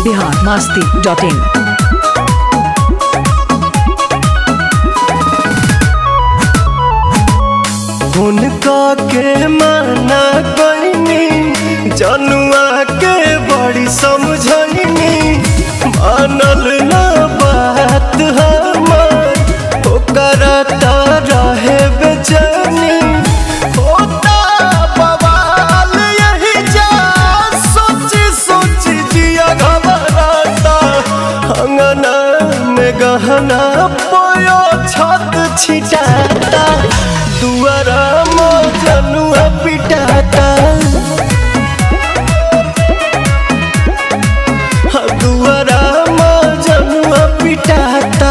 Bihar Masti dot इन हुनका के माना कईनी जनुआ के बड़ी समझनी मानल ना बात हमार ओकरा त रहे बेचैनी होता बवाल यही जा सोची सोची जिया घबराता अंगना में गहना पोयो छत छिटाता दुआरा मजनुआ पिटाता हाँ, दुआरा मजनुआ पिटाता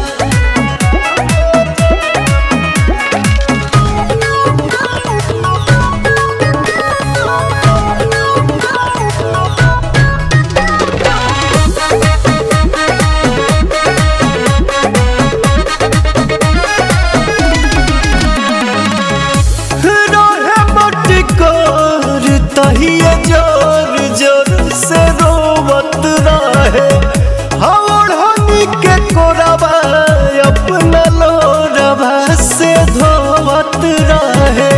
रहे मटकोर तहिए जोर जोर से रोवत रहे हवड़नी के कोरबा अपना लोरबा से धोवत रहे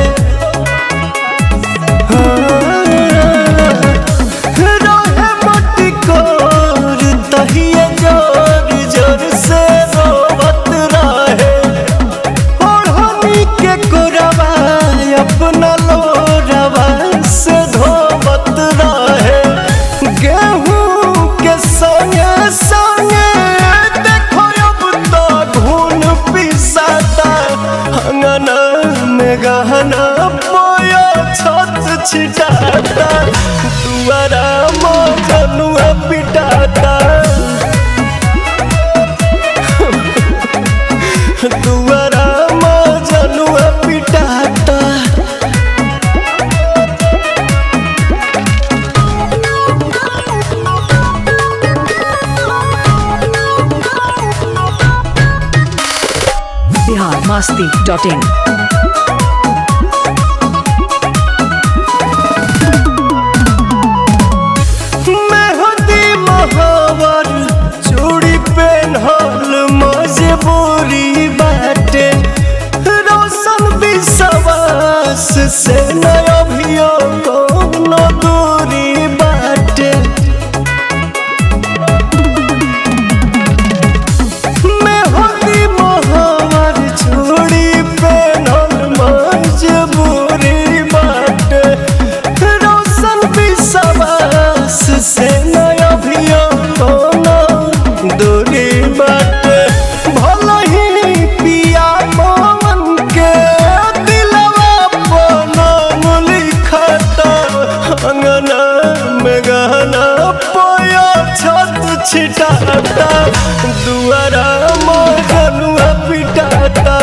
रहे मटकोर तहिए जोर जोर से रोवत रहे ओढ़नी के कोरबा अपना लोरबा से धोवत रहे गेहूं के संगे संगे देखो अब तो घून पिसाता अंगना में गहना पोया छत छिटाता दुआरा मजनुआ पिटाता दुआरा मजनुआ पिटाता बिहार मास्ती डॉट इन मेहंदी महावर चूड़ी पेन्हल मजबूरी बाटे रोशन विश्वास से नया अभियो कोनो दूरी बाटे मेहंदी महावर चूड़ी पेन्हल मजबूरी बाटे रोशन विश्वास से नया अभियो कोनो दूरी बाटे भले ही पिया मोहन के दिलवा पनो लिखता अंगना में गहना पोया छत छिटाता दुआरा मगनुआ पिटाता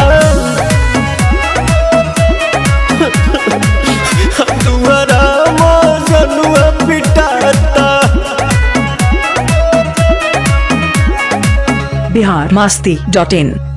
दुआरा मगनुआ पिटाता बिहार मास्ती डॉट इन